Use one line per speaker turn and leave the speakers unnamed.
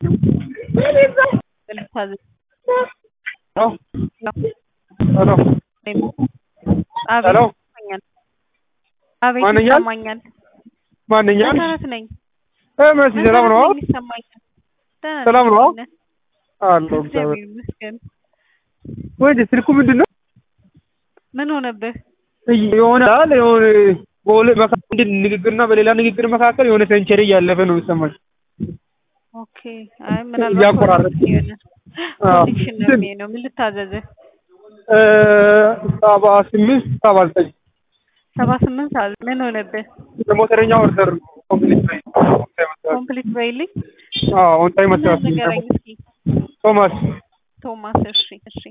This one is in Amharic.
ሄሎ
ሄሎ
አቤት
ማንኛል?
ይሰማኛል።
ማንኛል?
መሰረት ነኝ።
እ መሲ ሰላም ነው?
መሰረት ነኝ፣ ይሰማኛል። ደህና
ሰላም
ነኝ፣
ነው?
ነህ?
አለሁ
እግዚአብሔር
እግዚአብሔር።
ይመስገን።
ወይ ስልኩ ምንድን ነው?
ምን ሆነብህ?
የሆነ አለ የሆነ በሁለት መካከል ንግግርና በሌላ ንግግር መካከል የሆነ ሴንቸሪ እያለፈ ነው የሚሰማኝ።
ኦኬ። አይ ምናልባት
እያቆራረጥ
የሆነ
አዎ።
ኮኔክሽን ነው የሚሆነው። ምን ልታዘዝህ?
እ ሰባ ስምንት ሰባ ዘጠኝ
ሰባ ስምንት አለ። ምን ሆነብህ?
የሞተረኛ ኦርደር ኮምፕሊት በይ።
ኮምፕሊት በይልኝ።
አዎ ኦን ታይም መሰራት
ንገረኝ እስኪ
ቶማስ
ቶማስ። እሺ እሺ